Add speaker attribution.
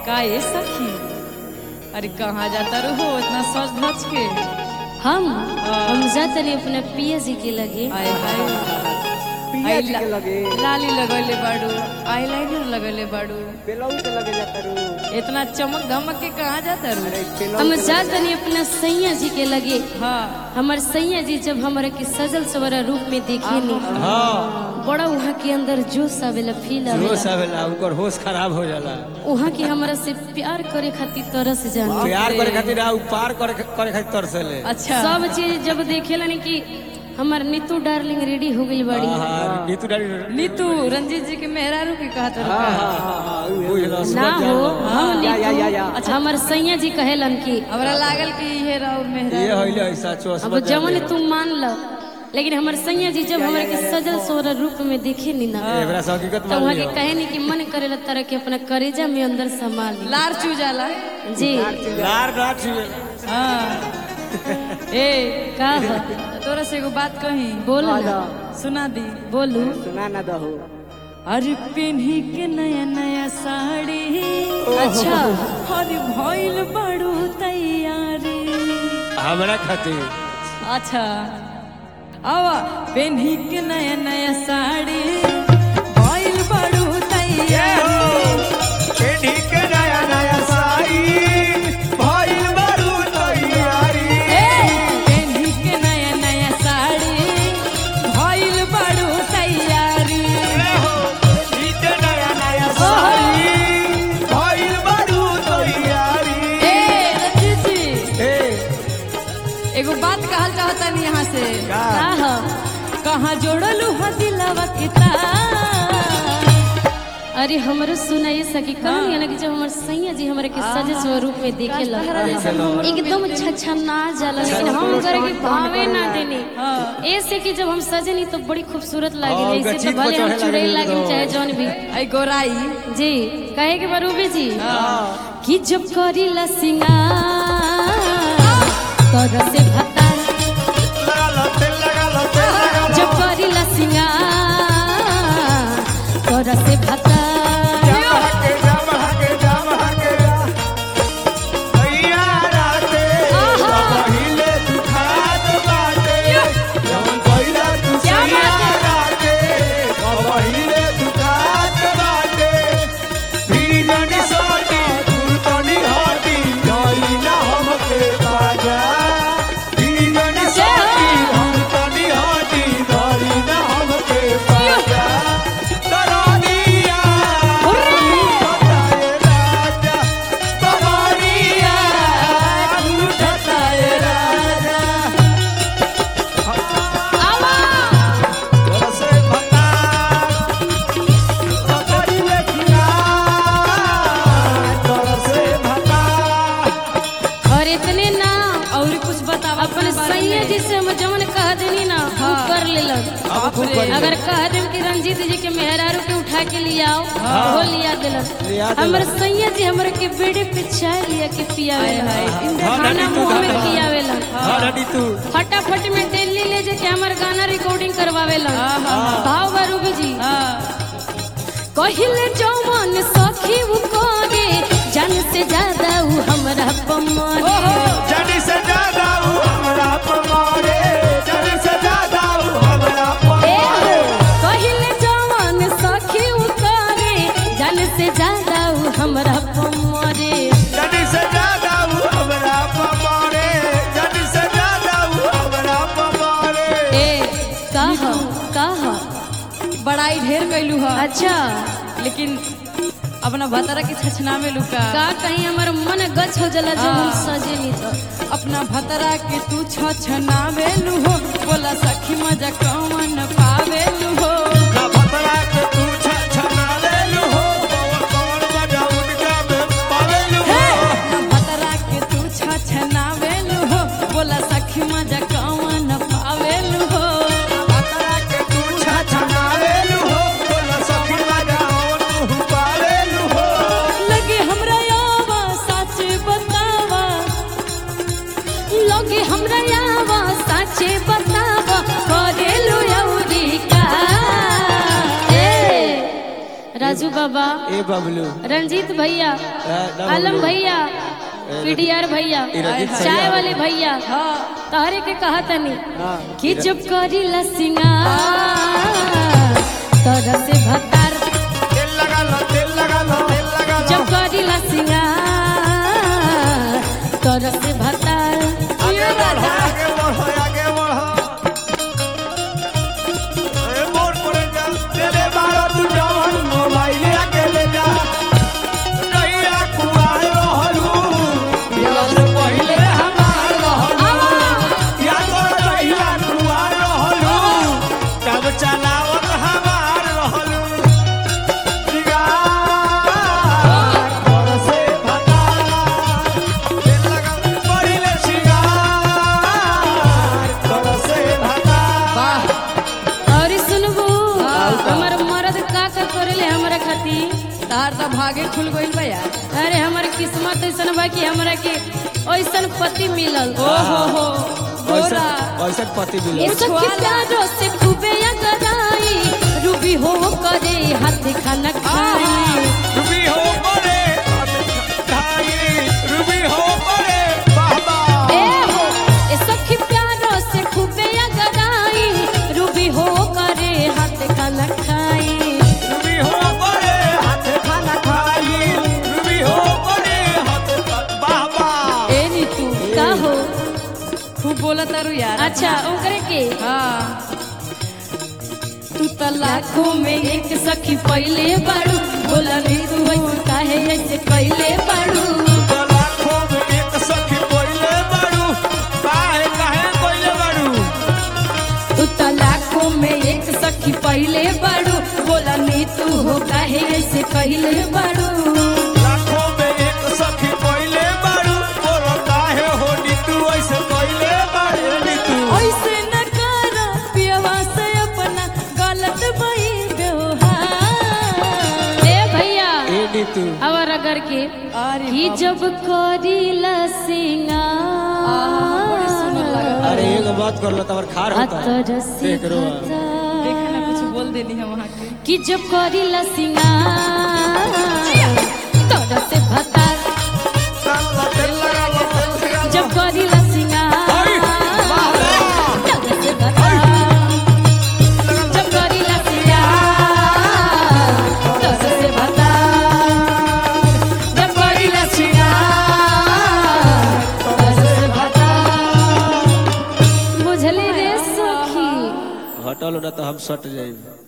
Speaker 1: का ये सखी अरे कहाँ जाता रहो इतना सच धज के
Speaker 2: हम हम जातनी अपने पिया जी के लगे
Speaker 1: आए हाय
Speaker 3: पिया
Speaker 1: आई
Speaker 3: जी
Speaker 1: ला-
Speaker 3: के लगे
Speaker 1: लाली लगले बाड़ू आईलाइनर लगले बाड़ू
Speaker 3: बेलौट लगे जाता रू
Speaker 1: इतना चमक धमक के कहाँ जाता रू
Speaker 3: अरे बेलौट
Speaker 2: हम जातनी अपने सैया जी के लगे
Speaker 1: हाँ
Speaker 2: हमार सैया जी जब हमारे के सजल सवरा रूप में देखे नी
Speaker 4: हाँ
Speaker 2: बड़ा वहाँ के अंदर जोश आवेला फील
Speaker 4: होश
Speaker 2: आवेला
Speaker 4: आवेला उनकर होश खराब हो जाला
Speaker 2: वहाँ के हमरा से प्यार करे खातिर तरस जान
Speaker 4: प्यार करे खातिर आ पार करे करे खातिर तरसेले
Speaker 1: अच्छा
Speaker 2: सब चीज जब देखेला नी कि हमार नीतू डार्लिंग रेडी हो गई बड़ी
Speaker 4: हाँ नीतू डाली
Speaker 1: नीतू रंजीत जी के मेहरारू के कहा था
Speaker 3: हाँ हाँ हाँ उहे।
Speaker 4: बुझलो
Speaker 2: ना हो हम
Speaker 3: या, या, या, या।
Speaker 2: नीतू हमार सैया जी कहेलन कि
Speaker 1: हमरा लागल कि ये राउर
Speaker 4: ये
Speaker 1: मेहरारू
Speaker 4: होइले ऐसा चोस
Speaker 2: अब जवन तुम मान लो लेकिन हमार सैया जी जब हमारे के सजल सोहरा रूप में देखे नी ना
Speaker 4: एकरा से हकीकत
Speaker 2: तो
Speaker 4: मान
Speaker 2: वहाँ के
Speaker 4: लियो
Speaker 2: कहे नी कि मन करेला तरह के अपना करेजा में अंदर संभाल ली।
Speaker 1: लार चू जाला
Speaker 2: जी
Speaker 4: लार रात छुए
Speaker 1: हाँ ए
Speaker 2: का हो
Speaker 1: तोरा से एगो बात कही
Speaker 2: बोलो ना
Speaker 1: सुना दी
Speaker 2: बोलू
Speaker 3: सुना ना दहो
Speaker 1: अरे पेन्ही के नया नया साड़ी
Speaker 2: अच्छा
Speaker 1: अरे भइल बड़ू तैयारी
Speaker 4: हमरा खातिर
Speaker 1: अच्छा आवा पेन्ही के नया नया साड़ी भइल बड़ू तैयारी ए, पेन्ही के नया नया साड़ी भइल बड़ू तैयारी ए रंजीत जी एगो बात कहल चाहता नहीं यहाँ से
Speaker 2: का हो
Speaker 1: कहाँ जोड़लू हा दिलवा के तार
Speaker 2: अरे हमरो सुनाई सकी कहनी है ना कि जब हमार सैया जी हमारे के सजे स्वरूप में देखे लग एकदम छछना जाला लेकिन हम करे के भावे ना देनी ऐसे कि जब हम सजे नहीं तो बड़ी खूबसूरत
Speaker 4: हाँ,
Speaker 2: लागे
Speaker 4: उनका
Speaker 2: ऐसे तो
Speaker 4: चीख पर
Speaker 2: भले हम
Speaker 4: चढ़े
Speaker 2: चुड़ैल
Speaker 4: लगे
Speaker 2: लागे
Speaker 4: तो।
Speaker 2: चाहे जौन भी
Speaker 1: आई गोराई
Speaker 2: जी कहे के बरूबे जी कि जब करीला सिंगार तर से भतार जब करीला सिंगार तर से भतार और इतने ना
Speaker 1: और कुछ बतावा
Speaker 2: अपन सैया जी से हम जवन कह देनी ना हम कर लेलन अगर कह देम कि रंजीत जी के मेहरारू के उठा के ले आओ वो लिया दिलन
Speaker 4: लिया दिलन।
Speaker 2: हमर सैया जी हमरे के बेड़े पे चाय लिया के पियावे
Speaker 4: हाँ,
Speaker 2: खाना
Speaker 4: डडी तू
Speaker 2: मुंह में
Speaker 4: हाँ।
Speaker 2: खियावेलन
Speaker 4: हाँ डडी तू
Speaker 2: फटाफट में दिल्ली ले जाके हमर गाना रिकॉर्डिंग करवावेलन भाव बरूबी जी कहिले जौवन सखी उ कोगे जान से ज्यादा उ हमरा पमरे
Speaker 5: जानी से ज्यादा वो हमरा पमारे जानी से ज्यादा वो हमरा पमारे
Speaker 2: कहिले जवान सखी उतारे जन से ज्यादा उ हमरा पमरे
Speaker 5: जानी से ज्यादा वो हमरा पमारे जानी से ज्यादा वो हमरा पमारे
Speaker 2: ए कह कह
Speaker 1: बड़ाई ढेर कैलू हा
Speaker 2: अच्छा
Speaker 1: लेकिन अपना भतरा के छछना में लुका
Speaker 2: का कहीं हमर मन गच हो जला जब हम सजे नहीं तो
Speaker 1: अपना भतरा के तू छछनावेलू हो बोला सखी मजा कौन पावेलू हो
Speaker 5: ना भतरा के तू छछना लेलू हो कौन मजा उनका में पावेलू हो
Speaker 1: अपना भतरा के तू छछनावेलू हो बोला सखी मजा कौन पावेलू हो
Speaker 5: भतरा के तू छछना लेलू हो बोला सखी मजा और पावेलू हो
Speaker 1: लगे हमरा यावा सच बतावा
Speaker 2: लोगे हमरा यावा साचे बतावा करेलु यौरी का बाबा
Speaker 4: ए बबलू
Speaker 2: रंजीत भैया
Speaker 4: ए, ना
Speaker 2: आलम
Speaker 4: बबलू।
Speaker 2: भैया पीडीआर भैया
Speaker 4: ई रंजीत
Speaker 2: चाय
Speaker 4: भैया।
Speaker 2: वाले भैया तहरे के कहा तनी
Speaker 3: हाँ
Speaker 2: कि जब करी सिंगार तोरा से भतार
Speaker 5: तेल लगा लो तेल लगा लो तेल लगा लो
Speaker 2: जब करी सिंगार तोरा से भतार
Speaker 5: आगे बढ़ो आगे बढ़ो आगे बढ़ो ए मोर पड़े जा तेरे बारो तू जवान मोबाइल आके ले जा कहिया कुआर रहलू या से पहिले हमार रहलू या तो कहिया कुआर रहलू कब चलावत हमार रहलू सिगार कर से भता तेल लगा पहिले सिगार कर से भता
Speaker 2: और सुनबू हमर मर्द का का करेले हमरा खातिर
Speaker 1: तार तो भागे खुल गइल बा यार
Speaker 2: अरे हमर किस्मत ऐसन बा कि हमरा के ऐसन पति मिलल
Speaker 1: ओ हो हो गोरा
Speaker 4: ऐसा पति मिला
Speaker 2: ये सब के प्यारो से खूबे अगराई रूबी हो करे हाथ खाना खाई
Speaker 5: रूबी हो मोरे धाई रूबी हो मोरे बाबा
Speaker 2: ए हो ये सब के प्यारो से खूबे अगराई रूबी हो करे हाथ खाना खाई
Speaker 5: रूबी हो मोरे हाथ खाना खाई रूबी हो मोरे हाथ बाबा
Speaker 1: ए नी तू
Speaker 2: का हो
Speaker 1: खूब बोला तारू यार
Speaker 2: अच्छा ओकरे के
Speaker 1: हाँ
Speaker 2: तू त लाखों में एक सखी पहले बाड़ू बोला नहीं तू ऐसे काहे ऐसे पहले बाड़ू
Speaker 5: तो लाखों में एक सखी कोइले बाड़ू काहे काहे कोइले बाड़ू
Speaker 2: तू त लाखों में एक सखी पहले बाड़ू बोला नहीं तू हो काहे ऐसे कहले बाड़ू
Speaker 5: लाखों में एक सखी कोइले बाड़ू बोलो काहे हो नी तू ऐसे कोइले बाड़ू नी तू
Speaker 1: ऐसे न कर पियवा से अपना गलत भई व्यवहार
Speaker 2: ए भैया
Speaker 4: ए नीतू
Speaker 2: और अगर के
Speaker 1: अरे
Speaker 2: कि जब करीला
Speaker 1: बड़ी सुंदर
Speaker 2: सिंगार
Speaker 1: लगत
Speaker 4: अरे एगो बात कर लो तबर खार होता है
Speaker 2: अतर से
Speaker 4: देख रो
Speaker 1: देखा ना कुछ बोल देनी है वहाँ के
Speaker 2: कि जब करीला सिंगार तोरा से भतार
Speaker 5: तेल लगा लो तेल लगा लो
Speaker 2: जब करीला सिंगार तोरा से भतार जब करीला सिंगार तोरा से भतार जब करीला सिंगार तोरा से भतार बुझले रे सखी
Speaker 4: हटल ना तो हम सट जाएंगे